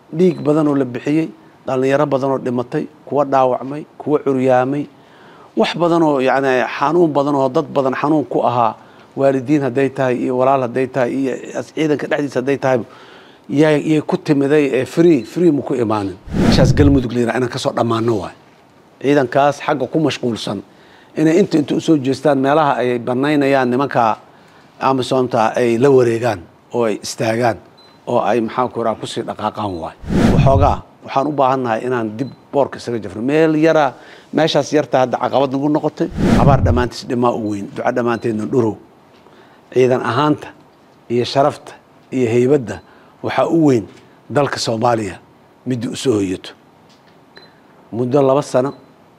dhiig badan oo la bixiyey dhallinyaro badan oo dhimatay kuwa dhaawacmay kuwa curyaamay wax badan oo yacni xanuun badan oo dad badan xanuun ku ahaa waalidiin hadday tahay iyo walaal hadday tahay iyo ciidanka dhexdiisa hadday tahay yay yay ku timiday ee free free ma ku imaanin meeshaas galmudug la yidhaha inaan kasoo dhammaano waay ciidankaas xagga ku mashquulsan inay inta inta usoo jeestaan meelaha ay banaynayaan nimanka amisomta ay la wareegaan oo ay istaagaan oo ay maxaan ku raha kusii dhaqaaqaan waay waxoogaa waxaan u baahannahay inaan dib boorka isaga jafno meel yara meeshaas yarta hadda caqabad nagu noqotay abaar dhammaantiis dhimaa u weyn duco dhammaanteedna dhurow ciidan ahaanta iyo sharafta iyo heybadda waxaa u weyn dalka soomaaliya midii usoo hoyato muddo laba sano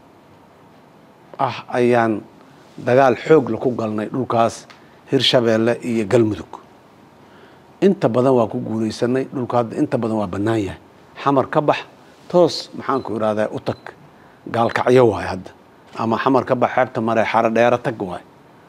ah ayaan dagaal xoogla ku galnay dhulkaas hirshabeelle iyo galmudug inta badan waa ku guulaysanay dhulka hadda inta badan waa bannaan yahay xamar ka bax toos maxaan ku ihahdaa u tag gaalkacyo waay hadda ama xamar ka bax xeebta mare xaro dheero tag waay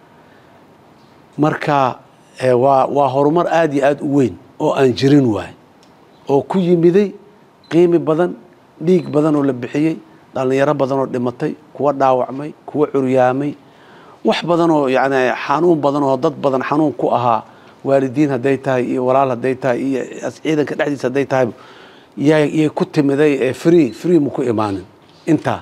marka waa waa horumar aada iyo aada u weyn oo aan jirin waay oo ku yimiday qiimi badan dhiig badan oo la bixiyey dhallinyaro badan oo dhimatay kuwa dhaawacmay kuwa curyaamay wax badan oo yacni xanuun badan oo dad badan xanuun ku ahaa waalidiin hadday tahay iyo walaal hadday tahay iyo ciidanka dhexdiisa hadday tahay yay yay ku timiday ee free free ma ku imaanin intaa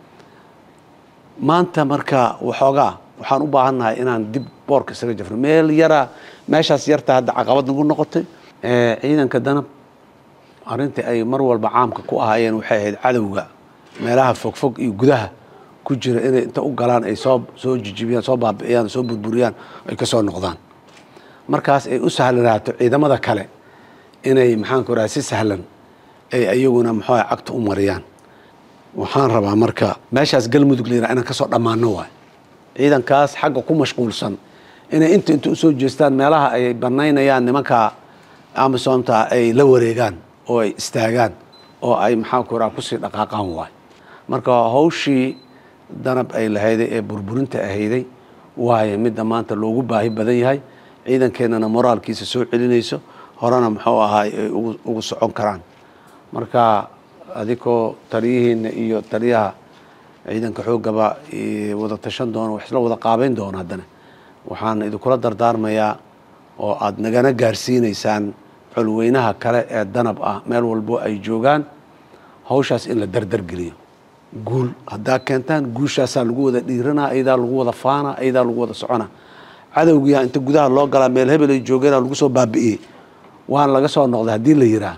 maanta marka waxoogaa waxaan u baahannahay inaan dib boorka isaga jafno meel yara meeshaas yarta hadda caqabad nagu noqotay ciidanka danab arrintii ay mar walba caamka ku ahaayeen waxay ahayd cadowga meelaha fogfog iyo gudaha ku jira inay inta u galaan ay soo soo jijibiyaan soo baabi'iyaan soo burburiyaan ay ka soo noqdaan markaas ay u sahlanaato ciidamada kale inay maxaanku raha si sahlan ay ayaguna muxuuha cagta u mariyaan waxaan rabaa marka meeshaas galmudug la yidhaha inaan kasoo dhammaano waay ciidankaas xagga ku mashquulsan inay inta inta usoo jeestaan meelaha ay banaynayaan nimanka amisomta ay la wareegaan oo ay istaagaan oo ay maxaan ku raha kusii dhaqaaqaan waay marka hawshii danab ay lahayday ee burburinta ahayday waaye midda maanta loogu baahi badan yahay ciidankeenana moraalkiisa soo celinayso horena muxuu ahaay ay ugu socon karaan marka adikoo taliyihiina iyo taliyaha ciidanka xoogaba wada tashan doono wax isla wada qaabeyn doono haddana waxaan idinkula dardaarmayaa oo aada nagana gaarsiinaysaan colweynaha kale ee danab ah meel walbo ay joogaan hawshaas in la dardargeliyo guul haddaa keentaan guushaasaa lagu wada dhiiranaa ayadaa lagu wada faana ayadaa lagu wada socona cadowgiyaa inta gudaha loo galaa meel hebel ay joogeenaa lagu soo baabi'iyey waan laga soo noqday haddii la yiraa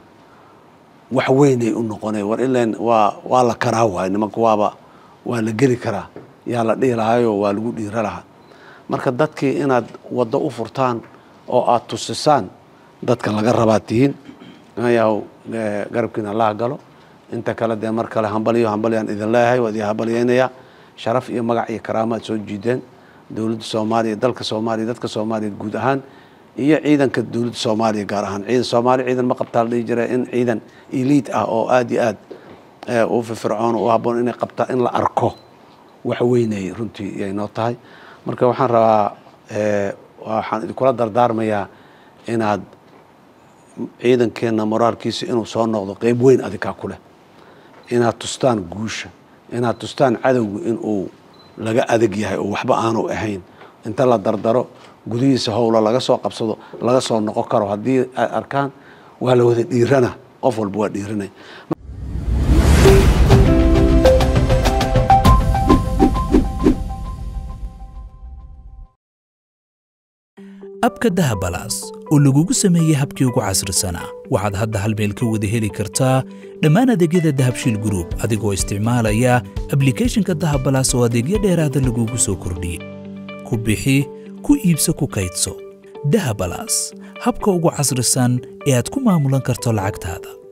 wax weynay u noqonay war ilan waa waa la karaa waay nimanka waaba waa la geli karaa yaa la dhihi lahaayoo waa lagu dhiira lahaa marka dadkii inaad waddo u furtaan oo aada tusisaan dadka laga rabaa tihiin yaw garabkiina allaha galo inta kale dee mar kale hambaliyo hambalyaan idin leeyahay waa idin hambalyeynayaa sharaf iyo magac iyo karaama aad soo jiideen dowladda soomaaliya dalka soomaaliya dadka soomaaliya guud ahaan iyo ciidanka dowladda soomaaliya gaar ahaan ciidan soomaaliya ciidan ma qabtaa la dhihi jira in ciidan eliid ah oo aada iyo aad u firfircoon u habboon inay qabtaa in la arko wax weynay runtii yay noo tahay marka waxaan rabaa waxaan idinkula dardaarmayaa inaad ciidankeenna moraalkiisa inuu soo noqdo qeyb weyn adikaa ku leh inaad tustaan guusha inaad tustaan cadowga inuu laga adag yahay oo waxba aanu ahayn inta la dardaro gudihiisa howlo laga soo qabsado laga soo noqon karo haddii ay arkaan waa la wada dhiirana qof walba waa dhiiranay abka dahabalaas oo lagugu sameeyey habkii ugu casrisanaa waxaad hadda hal meel ka wada heli kartaa dhammaan adeegyada dahabshiil gruub adigoo isticmaalaya ablikeeshinka dahabalaas oo adeegyo dheeraada lagugu soo kordhiyey ku bixi ku iibso ku kaydso dahabalaas habka ugu casrisan ee aad ku maamulan karto lacagtaada